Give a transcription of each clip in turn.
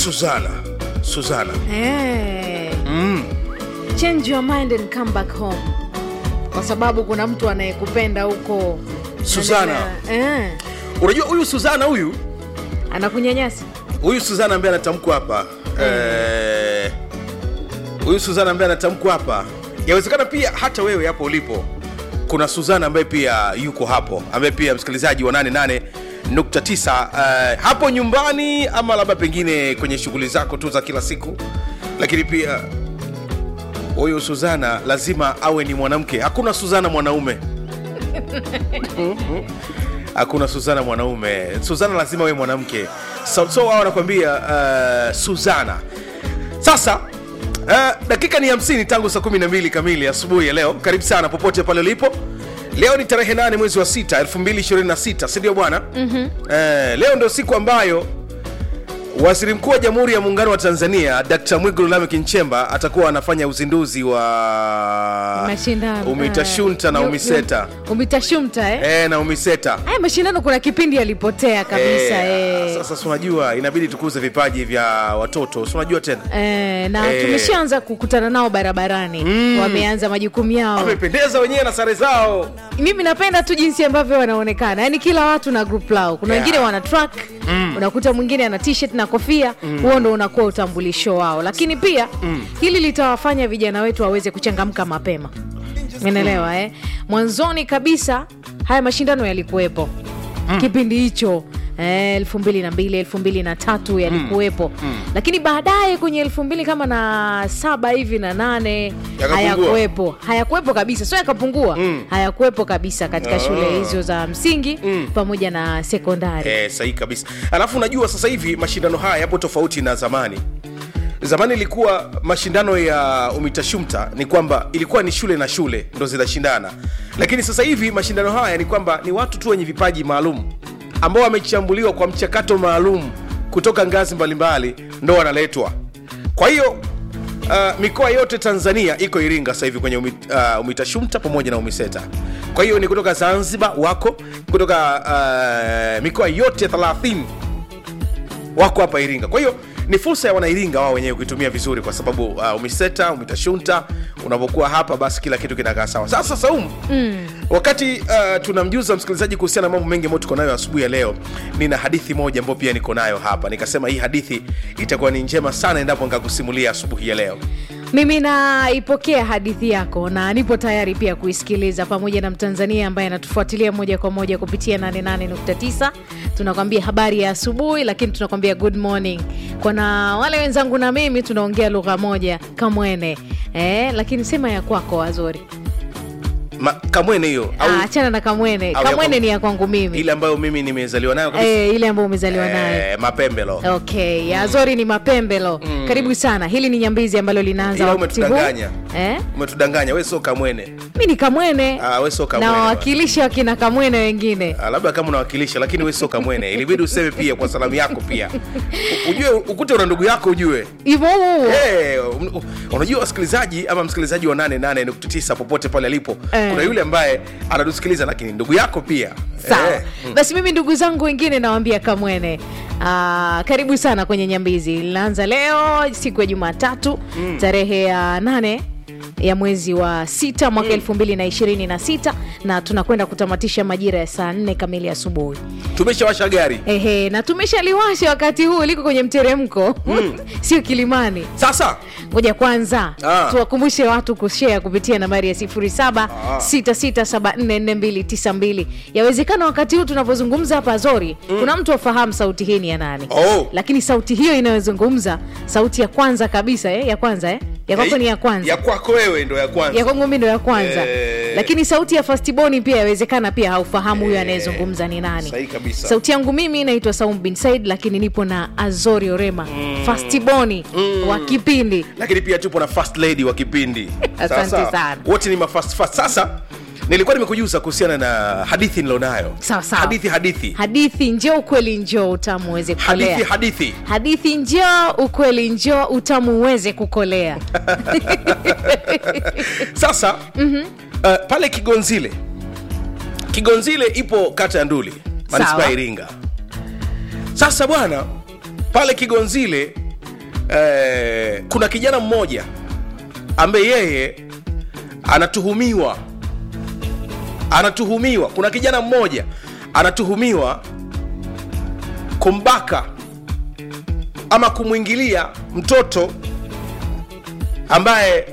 Suzana, Suzana. Eh. Change your mind and come back home, kwa sababu kuna mtu anayekupenda huko Suzana. eh, Unajua huyu Suzana huyu anakunyanyasa huyu Suzana ambaye anatamkwa hapa eh, huyu Suzana ambaye anatamkwa hapa, yawezekana pia hata wewe hapo ulipo kuna Suzana ambaye pia yuko hapo, ambaye pia msikilizaji wa 88.9 eh, hapo nyumbani, ama labda pengine kwenye shughuli zako tu za kila siku, lakini pia huyu Suzana lazima awe ni mwanamke. Hakuna Suzana mwanaume hakuna Suzana mwanaume. Suzana lazima awe mwanamke. So, so wao wanakuambia uh, Suzana. Sasa uh, dakika ni 50 tangu saa 12 kamili asubuhi ya leo. Karibu sana popote pale ulipo. Leo ni tarehe 8 mwezi wa 6 2026, si ndio bwana? mm-hmm. uh, leo ndio siku ambayo Waziri Mkuu wa Jamhuri ya Muungano wa Tanzania Dkt. Mwigulu Lameck Nchemba atakuwa anafanya uzinduzi wa mashindano UMITASHUNTA na eh, UMISETA. UMITASHUNTA eh? Eh, na UMISETA. Haya mashindano kuna kipindi yalipotea kabisa Eh, eh. Sasa si unajua inabidi tukuze vipaji vya watoto, si unajua tena Eh, na Eh. tumeshaanza kukutana nao barabarani wameanza majukumu yao. wamependeza wenyewe na sare zao. Mimi napenda tu jinsi ambavyo wanaonekana, yaani kila watu na group lao. Kuna Yeah. wengine wana track unakuta mwingine ana t-shirt na kofia, huo ndo unakuwa utambulisho wao. Lakini pia hili litawafanya vijana wetu waweze kuchangamka mapema, umeelewa eh? Mwanzoni kabisa haya mashindano yalikuwepo kipindi hicho eh, elfu mbili na mbili elfu mbili na tatu yalikuwepo lakini baadaye kwenye elfu mbili kama na saba hivi na nane Yakapungua. hayakuwepo hayakuwepo kabisa sio yakapungua hayakuwepo kabisa katika shule hizo za msingi pamoja na sekondari Eh, sahihi kabisa. Alafu unajua sasa hivi mashindano haya yapo tofauti na zamani. Zamani ilikuwa mashindano ya UMITASHUMTA ni kwamba ilikuwa ni shule na shule ndo zinashindana, lakini sasa hivi mashindano haya ni kwamba ni watu tu wenye vipaji maalum ambao wamechambuliwa kwa mchakato maalum kutoka ngazi mbalimbali ndo wanaletwa. Kwa hiyo uh, mikoa yote Tanzania iko Iringa sasa hivi kwenye umi, uh, UMITASHUMTA pamoja na UMISETA. Kwa hiyo ni kutoka Zanzibar wako kutoka uh, mikoa yote 30 wako hapa Iringa. Kwa hiyo ni fursa ya wanairinga wao wenyewe kuitumia vizuri, kwa sababu uh, umiseta umitashunta, unapokuwa hapa basi kila kitu kinakaa sawa. Sasa Saumu, mm. wakati uh, tunamjuza msikilizaji kuhusiana na mambo mengi ambayo tuko nayo asubuhi ya leo, nina hadithi moja ambayo pia niko nayo hapa, nikasema hii hadithi itakuwa ni njema sana endapo nikakusimulia asubuhi ya leo. mimi naipokea hadithi yako na nipo tayari pia kuisikiliza pamoja na mtanzania ambaye anatufuatilia moja kwa moja kupitia 88.9 tunakwambia habari ya asubuhi lakini tunakwambia good morning kwana wale wenzangu na mimi tunaongea lugha moja kamwene eh, lakini sema ya kwako wazuri Ma, kamwene hiyo au Ah, achana na kamwene au ya kamwene kwangu- ni ya kwangu mimi ile ambayo mimi nimezaliwa nayo kabisa eh, ile ambayo umezaliwa nayo eh, mapembelo okay ya azori ni mapembelo karibu sana hili ni nyambizi ambalo linaanza Ila wakati huu umetudanganya. eh? umetudanganya we sio kamwene mi ni kamwene Ah, we sio na kamwene bwana. wawakilisha wakina kamwene wengine Ah, labda kama unawakilisha lakini we sio kamwene ilibidi useme pia kwa salamu yako pia U- ujue ukute una ndugu yako ujue hivo huo Hey, un- unajua wasikilizaji ama msikilizaji wa 88.9 popote pale alipo Eh. kuna yule ambaye anatusikiliza lakini ndugu yako pia sawa Eh, basi mimi ndugu zangu wengine nawambia kamwene Aa, karibu sana kwenye nyambizi linaanza leo siku ya jumatatu tarehe ya nane ya mwezi wa sita mwaka elfu mbili na ishirini na sita na tunakwenda kutamatisha majira ya saa nne kamili asubuhi tumeshawasha gari ehe na tumeshaliwasha wakati huu liko kwenye mteremko sio kilimani sasa ngoja kwanza Ah. tuwakumbushe watu kushea kupitia nambari ya 0766744292 yawezekana wakati huu tunavyozungumza hapa zori kuna mtu afahamu sauti hii ni ya nani Oh. lakini sauti hiyo inayozungumza sauti ya kwanza kabisa eh? ya kwanza eh? ya kwako ni ya kwanza ya kwako wewe ndo ya kwanza ya kwangu mi ndo ya kwanza Eh. lakini sauti ya fastiboni pia yawezekana pia haufahamu huyo anayezungumza ni nani sahihi kabisa. sauti yangu mimi naitwa saum bin said lakini nipo na azori orema fastiboni wa kipindi lakini pia tupo na first lady wa kipindi Asante Sasa, sana. wote ni mafast fast sasa nilikuwa nimekujuza kuhusiana na hadithi nilonayo Sawa, sawa. hadithi hadithi hadithi njoo ukweli njoo utamu uweze hadithi kukolea hadithi hadithi njoo ukweli njoo utamu uweze kukolea sasa mm-hmm. uh, pale kigonzile kigonzile ipo kata ya nduli manispaa Sawa. ya iringa sasa bwana pale kigonzile eh, kuna kijana mmoja ambaye yeye anatuhumiwa anatuhumiwa kuna kijana mmoja anatuhumiwa kumbaka ama kumwingilia mtoto ambaye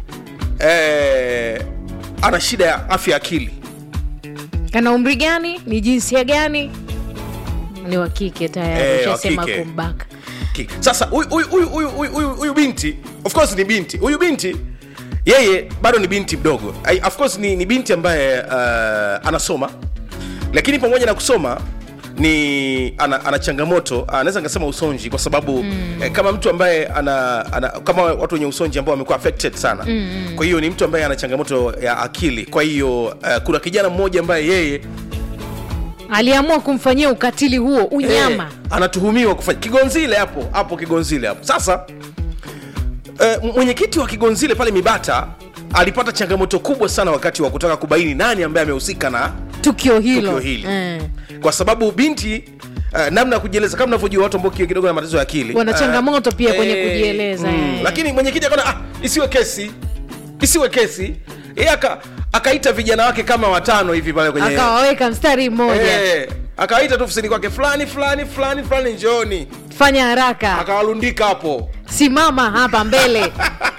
eh, ana shida ya afya ya akili ana umri gani ni jinsia gani ni wa kike tayari Eh, wa ushasema kike. kumbaka Ki- sasa huyu- huyu- huyu- huyu- huyu- huyu- huyu binti of course ni binti huyu binti yeye bado ni binti mdogo Ai- of course ni, ni binti ambaye uh, anasoma lakini pamoja na kusoma ni ana, ana changamoto anaweza nikasema usonji kwa sababu mm. eh, kama mtu ambaye ana, ana kama watu wenye usonji ambao wamekuwa affected sana mm. kwa hiyo ni mtu ambaye ana changamoto ya akili kwa hiyo uh, kuna kijana mmoja ambaye yeye aliamua kumfanyia ukatili huo unyama Eh, anatuhumiwa kufanya kigonzile hapo hapo kigonzile hapo sasa eh, mwenyekiti wa kigonzile pale mibata alipata changamoto kubwa sana wakati wa kutaka kubaini nani ambaye amehusika na tukio hilo tukio hili Eh. kwa sababu binti uh, namna ya kujieleza kama unavyojua watu ambao kidogo na matatizo ya akili Wana eh, changamoto pia kwenye kujieleza, mm, eh. lakini mwenyekiti akaona ah, isiwe kesi isiwe kesi yeye aka akaita vijana wake kama watano hivi pale kwenye akawaweka mstari mmoja Eh, akawaita tu ofisini kwake fulani fulani fulani fulani njooni fanya haraka akawalundika hapo simama hapa mbele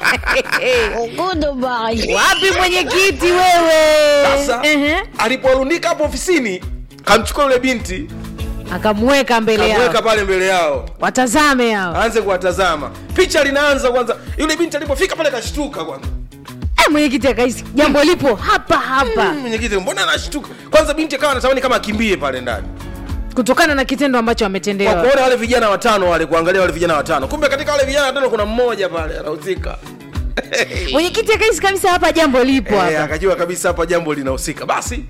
wapi mwenyekiti wewe sasa Ehe. alipowalundika hapo ofisini kamchukua yule binti akamweka mbele kamweka yao pale mbele yao watazame hao aanze kuwatazama picha linaanza kwanza yule binti alipofika pale kashtuka kwanza Eh, mwenyekiti akahisi jambo lipo hapa hapa Mm, mwenyekiti mbona anashtuka kwanza binti akawa anatamani kama akimbie pale ndani kutokana na kitendo ambacho kwa ametendewa kuona wale vijana watano wale kuangalia wale vijana watano kumbe katika wale vijana watano kuna mmoja pale anahusika mwenyekiti akahisi kabisa hapa jambo lipo Eh, hapa akajua kabisa hapa jambo linahusika basi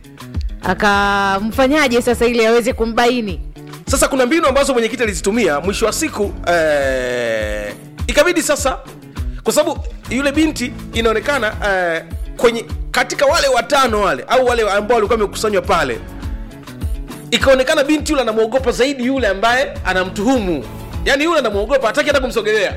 akamfanyaje sasa ili aweze kumbaini sasa kuna mbinu ambazo mwenyekiti alizitumia mwisho wa siku eh, ikabidi sasa kwa sababu yule binti inaonekana eh, kwenye katika wale watano wale au wale ambao walikuwa wamekusanywa pale ikaonekana binti yule anamwogopa zaidi yule ambaye anamtuhumu yaani yule anamwogopa hataki hata kumsogelea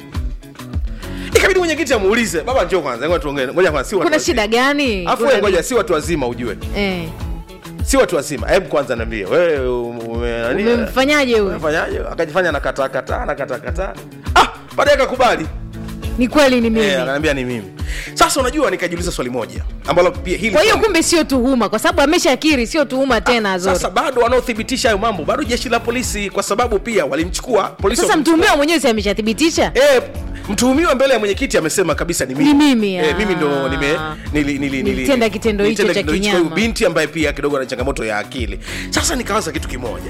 ikabidi mwenyekiti amuulize baba njoo kwanza ngoja tuongee ngoja kwanza si watu kuna wazima." shida gani Afu Kuna wewe ngoja nini? si watu wazima ujue eh, si watu wazima hebu kwanza niambie wewe ume, nani- umemfanyaje huyu Umefanyaje? akajifanya nakataa kataa nakataa kataa ah baadaye akakubali ni kweli ni mimi eh, akaniambia ni mimi sasa unajua nikajiuliza swali moja ambalo pia hili kwa hiyo kumbe sio tuhuma kwa sababu ameshakiri sio tuhuma tena Zori. sasa bado wanaothibitisha hayo mambo bado jeshi la polisi kwa sababu pia walimchukua polisi sasa walimchukua. mtuhumiwa mwenyewe si ameshathibitisha Eh, mtuhumiwa mbele ya mwenyekiti amesema kabisa ni mimi, Ni mimi, eh, ah. mimi ndo nime nili, nili, nili, Nilitenda kitendo hicho nilitenda cha kitendo kinyama. kwa huyu binti ambaye pia kidogo ana changamoto ya akili sasa nikawaza kitu kimoja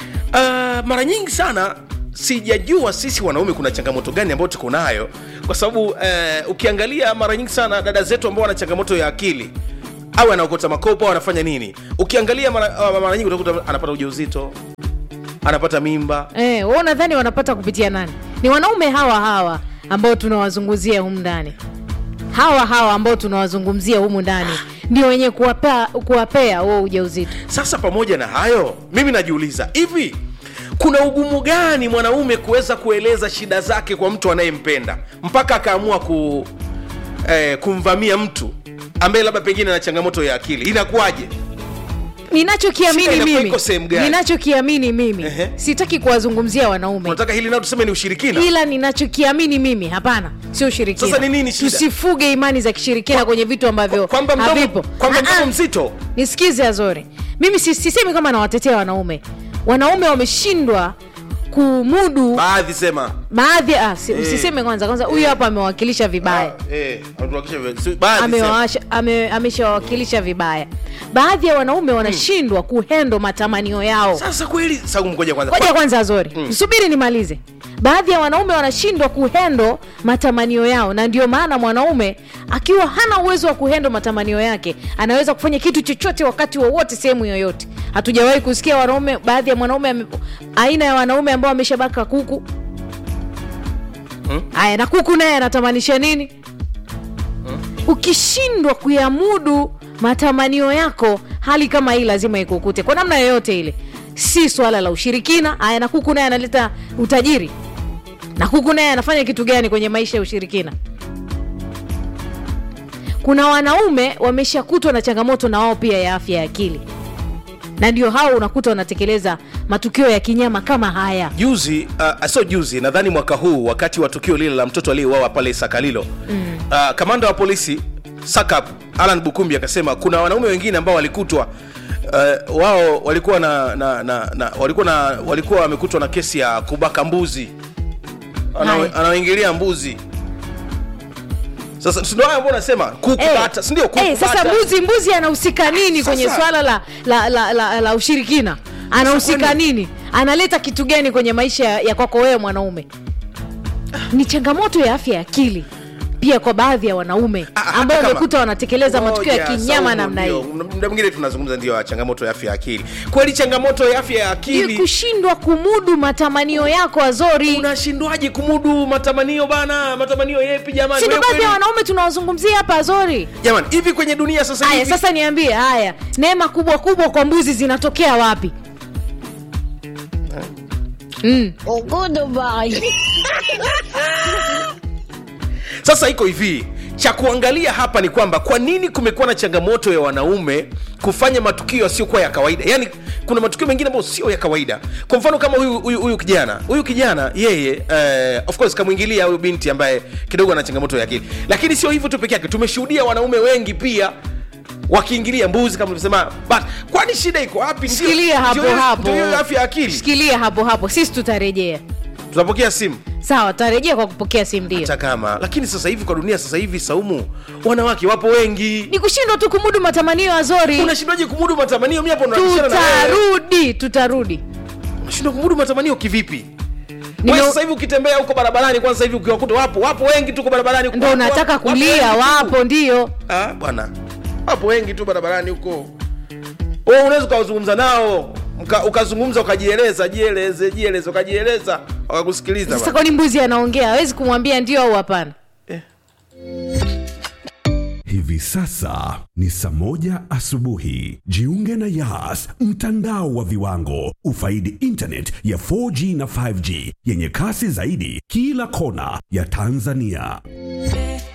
uh, mara nyingi sana sijajua sisi wanaume kuna changamoto gani ambayo tuko nayo kwa sababu uh, ukiangalia mara nyingi sana dada zetu ambao wana changamoto ya akili au anaokota makopo au anafanya nini ukiangalia mara, uh, mara nyingi utakuta anapata ujauzito anapata mimba eh, wewe unadhani wanapata kupitia nani ni wanaume hawa hawa ambao tunawazungumzia humu ndani hawa hawa ambao tunawazungumzia humu ndani ndio wenye kuwapea kuwapea huo ujauzito Sasa pamoja na hayo, mimi najiuliza hivi, kuna ugumu gani mwanaume kuweza kueleza shida zake kwa mtu anayempenda mpaka akaamua ku, eh, kumvamia mtu ambaye labda pengine ana changamoto ya akili? Inakuwaje? Shida ninachokiamini inakuwa mimi iko sehemu gani? ninachokiamini mimi Ehe. sitaki kuwazungumzia wanaume Unataka hili nao tuseme ni ushirikina? ila ninachokiamini mimi hapana sio ushirikina Sasa ni nini shida? tusifuge imani za kishirikina kwenye vitu ambavyo kwamba mdomo, havipo kwamba Ah, mdomo ah. mzito nisikize azori mimi si- sisemi kama nawatetea wanaume wanaume wameshindwa kumudu baadhi sema baadhi ah, si, usiseme kwanza kwanza huyu hapa amewakilisha vibaya Ah, eh, ametuhakikisha vile. Si- baadhi sema. Amewawasha- ame- ameshawakilisha vibaya baadhi ya wanaume wanashindwa kuhendo matamanio yao Sasa kweli, sasa ngoja kwanza. ngoja kwanza zori subiri nimalize baadhi ya wanaume wanashindwa kuhendo matamanio yao na ndio maana mwanaume akiwa hana uwezo wa kuhendo matamanio yake anaweza kufanya kitu chochote wakati wowote sehemu yoyote hatujawahi kusikia wanaume baadhi ya mwanaume ame- aina ya wanaume ambao ameshabaka kuku haya na kuku naye anatamanisha nini ukishindwa kuyamudu matamanio yako hali kama hii lazima ikukute kwa namna yoyote ile si swala la ushirikina aya na kuku naye analeta utajiri na kuku naye anafanya kitu gani kwenye maisha ya ushirikina kuna wanaume wameshakutwa na changamoto na wao pia ya afya ya akili na ndio hao unakuta wanatekeleza matukio ya kinyama kama haya juzi uh, sio juzi nadhani mwaka huu wakati wa tukio lile la mtoto aliyeuawa pale sakalilo mm. uh, kamanda wa polisi sakap alan bukumbi akasema kuna wanaume wengine ambao walikutwa uh, wao walikuwa na, na, na, na walikuwa na walikuwa wamekutwa na kesi ya kubaka mbuzi Ana- Haya. anaoingilia mbuzi sasa si ndio haya ambao unasema kuku Eh, bata si ndio kuku eh, sasa bata. mbuzi mbuzi anahusika nini Sasa- kwenye swala la, la, la, la, la ushirikina anahusika kwani- nini analeta kitu gani kwenye maisha ya ya kwako wewe mwanaume ni changamoto ya afya ya akili pia kwa baadhi ya wanaume Ah, hata ambao kama- wamekuta wanatekeleza matukio ya Ngoja, kinyama Saumu, namna ndio. hii muda mwingine tunazungumza ndio ya changamoto ya afya ya akili kweli changamoto ya afya ya ni akili kushindwa kumudu matamanio yako azori unashindwaje kumudu matamanio bana matamanio yepi jamani sindo Wewe baadhi ya kweli- wanaume tunawazungumzia hapa azori jamani hivi kwenye dunia sasa haya hivi sasa niambie haya neema kubwa kubwa kwa mbuzi zinatokea wapi mm. sasa iko hivi cha kuangalia hapa ni kwamba kwa nini kumekuwa na changamoto ya wanaume kufanya matukio yasiyokuwa ya kawaida yaani kuna matukio mengine ambayo sio ya kawaida kwa mfano kama huyu huyu huyu kijana huyu kijana yeye eh, of course kamwingilia huyu binti ambaye kidogo ana changamoto ya akili lakini sio hivyo tu peke yake tumeshuhudia wanaume wengi pia wakiingilia mbuzi kama ulivyosema but kwani shida iko wapi Ndio- shikilia hapo ndio hiyo- hapo ndio hiyo afya ya akili shikilia hapo hapo sisi tutarejea tunapokea simu sawa tutarejea kwa kupokea simu ndio hata kama lakini sasa hivi kwa dunia sasa hivi saumu wanawake wapo wengi ni kushindwa tu kumudu matamanio ya zori unashindwaje kumudu matamanio mi hapo nabishana na wewe. tutarudi tutarudi unashindwa kumudu matamanio kivipi Nime- Wewe sasa hivi ukitembea huko barabarani kwanza hivi ukiwakuta wapo wapo wengi tu kwa barabarani huko. ndo Wapo- unataka wapo kulia wengi tu. wapo ndio ah bwana wapo wengi tu barabarani huko wewe unaweza ukazungumza nao mka- ukazungumza ukajieleza jieleze jieleze ukajieleza wakakusikiliza sasa bwana. kwani mbuzi anaongea hawezi kumwambia ndio au hapana Hivi sasa ni saa moja asubuhi. Jiunge na Yas, mtandao wa viwango. Ufaidi internet ya 4G na 5G yenye kasi zaidi kila kona ya Tanzania.